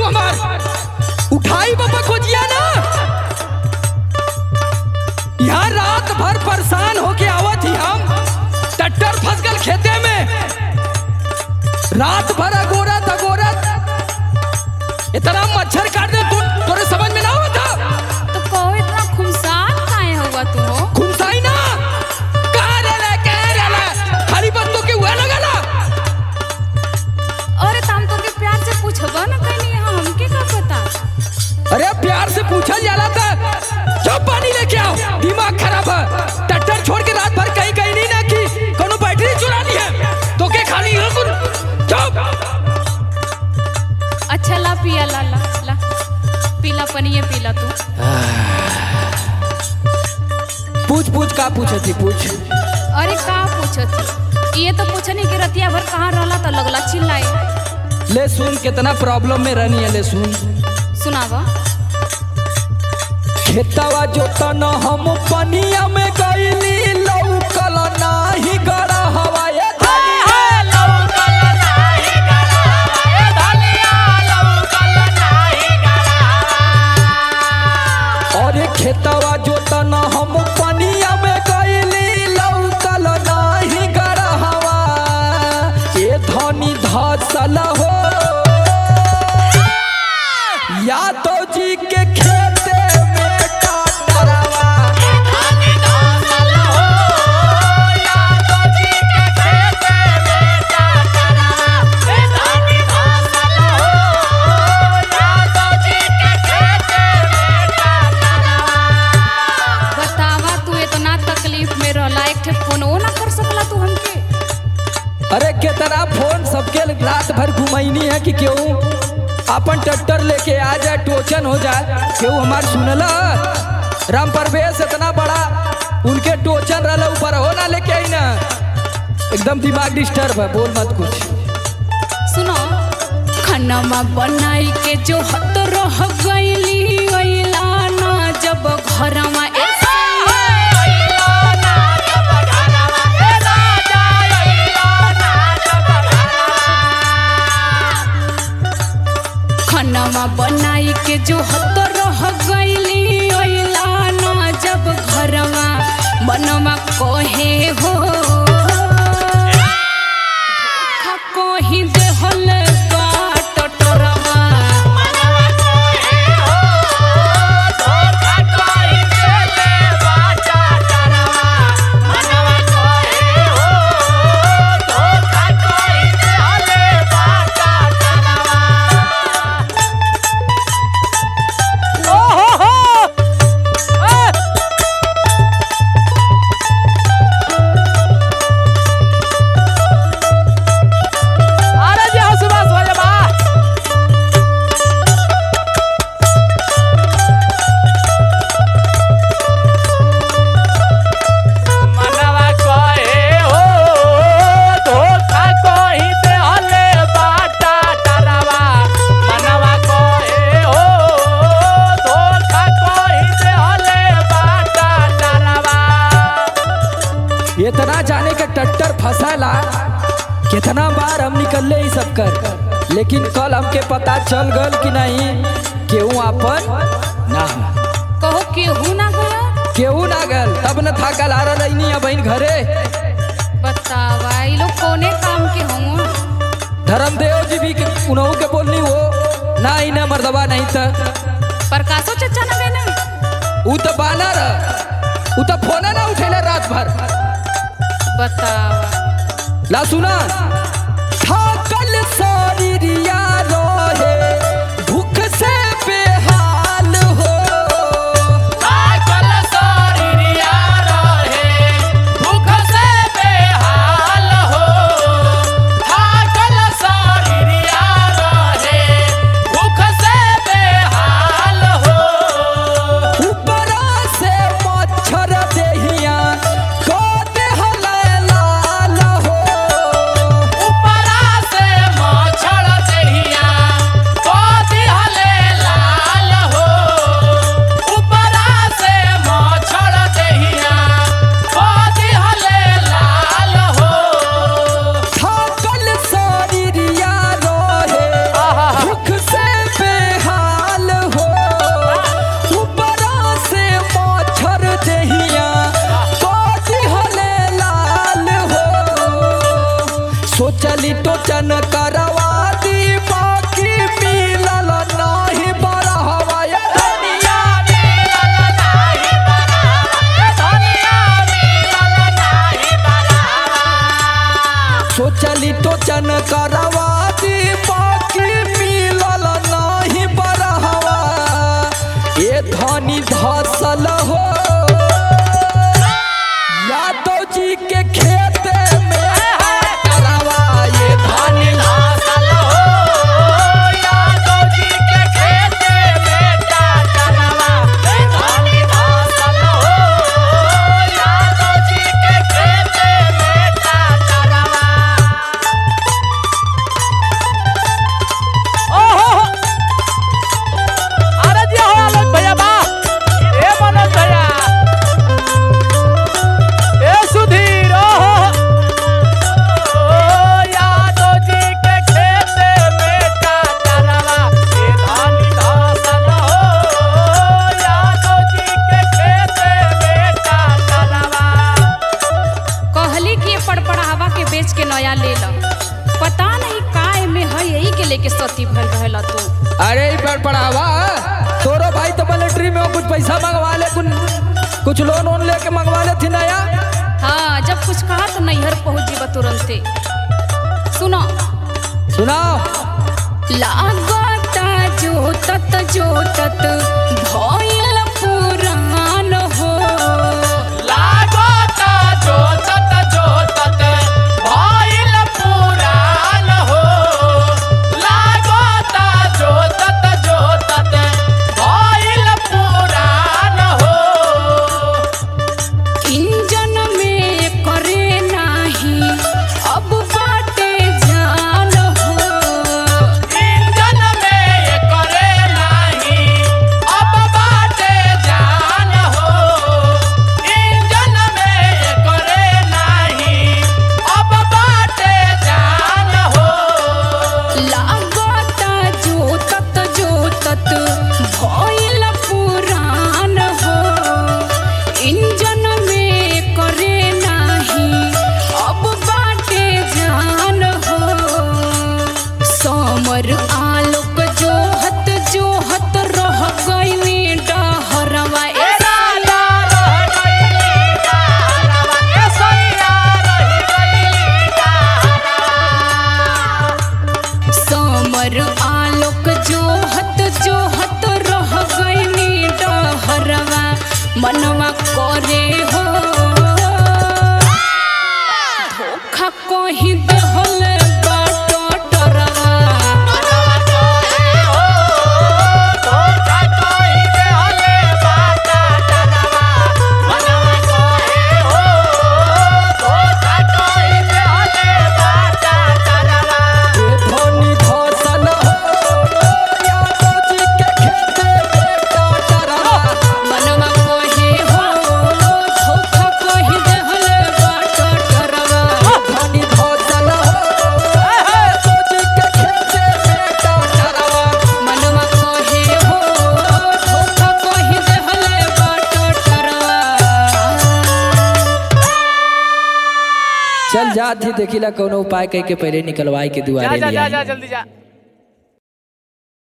हमार उठाई बाबा खोजिया ना यहाँ रात भर परेशान होके आवत ही हम टट्टर फंस गल खेते में रात भर अगोरत अगोरत इतना मच्छर काट दे तू तोरे समझ में ना होता तो कहो इतना खुमसान काहे हुआ तू हो खुमसाई ना कहाँ रहला कहाँ रहला खाली बंदूक के हुआ लगला अरे तम तो के प्यार से पूछबा ना कहीं यहाँ हमके का पता अरे प्यार से पूछल जाला था चुप पानी लेके आओ दिमाग खराब है टट्टर छोड़ के रात भर कहीं कहीं नहीं ना की कोनो बैटरी चुरा ली है तो के खाली हो कुल चुप अच्छा ला पिया ला ला ला पीला पनिए पीला तू पूछ पूछ का पूछे थी पूछ अरे का पूछत ये तो पूछनी कि रतिया भर कहाँ रहला तो लगला चिल्लाए ले सुन कितना प्रॉब्लम में रहनी है ले सुन सुनावा खेतवा जोतन हम पनिया में गईली लौकल नाही गड़ा हवाए और खेतवा जोतन हम पनिया में गईली लौकल नाही गड़ा हवा ए धनी धसल हो या तो जी के खेते में काटरवा बतावा तू इतना तकलीफ में रहला एक ठे फोनो ना कर सकला तू हमके अरे कितना फोन सबके रात भर घुमैनी है कि क्यों अपन ट्रैक्टर लेके आ जाए टोचन हो जाए क्यों हमार सुनला राम परवेश इतना बड़ा उनके टोचन रहला ऊपर हो ना लेके आई ना एकदम दिमाग डिस्टर्ब है बोल मत कुछ सुनो खानामा बनाई के जो हत रह गईली अइला ना जब घरमा खानामा बनाई के जो हत रह गईली अइला ना जब घरमा बनवा कहे हो धोखा कहीं देहल बाट टोरवा इतना जाने के टट्टर फंसाला कितना बार हम निकलले ही सब कर लेकिन कल हमके पता चल गल कि नहीं केहू अपन ना हो। कहो केहू ना गया केहू ना गल तब न था कल आ रही है बहन घरे बतावा ये लोग कोने काम के होंगे धर्मदेव जी भी के- उन्हों के बोलनी हो ना ही ना मर्दबा नहीं था प्रकाशो चचा ना बेने ऊ तो बानर ऊ तो फोन ना उठेला रात भर बतावा ला सुना थाकल शरीरिया रहे भूख से बेहाल हो ऊपरा से मच्छर देहिया को देहला लाल हो तू अरे ई पर पढ़ावा तोरो भाई तो मिलिट्री में हो, कुछ पैसा मंगवा ले कुछ कुछ लोन वोन लेके मंगवा ले थी नया हाँ जब कुछ कहा तो नैहर पहुंच जीवा तुरंते सुनो सुनाओ लागता जोतत जोतत भइल पुरान हो लागता जोतत जोतत भइल पुरान हो लागता जोतत जोतत भइल पुरान हो इंजन में करे नाही अब बाटे जान हो इंजन में करे नाही अब बाटे जान हो इंजन में करे नाही अब बाटे जान हो लागता जोतत जोतत भइल पुरान हो इंजन में करे नाही अब बाटे जान हो समर आलोक जोहत जोहत रह गइली डहरवा ए साला रह गइली डहरवा ए सैया रह गइली डहरवा समर आलोक जोहत जोहत रह गइनी डहरवा मनवा करे हो धोखा कही देहल बाटो टरवा मनवा कोहे हो धोखा कोई देहले बाटा डरवा मनवा कोहे हो धोखा कोई देहले बाटा डरवा ये धोनी धोसल हो यादव जी के खेते बेटा डरवा मनवा कहे हो धोखा कही देहल बाटो टरवा धोनी धोसल हो यादव जी के खेते बेटा डरवा मनवा कहे हो धोखा कही देहल बाटो टरवा चल जात ही देखिला कोनो उपाय कह के पहले निकलवाई के जा दुआरे जा ले जा आई जा जल्दी जा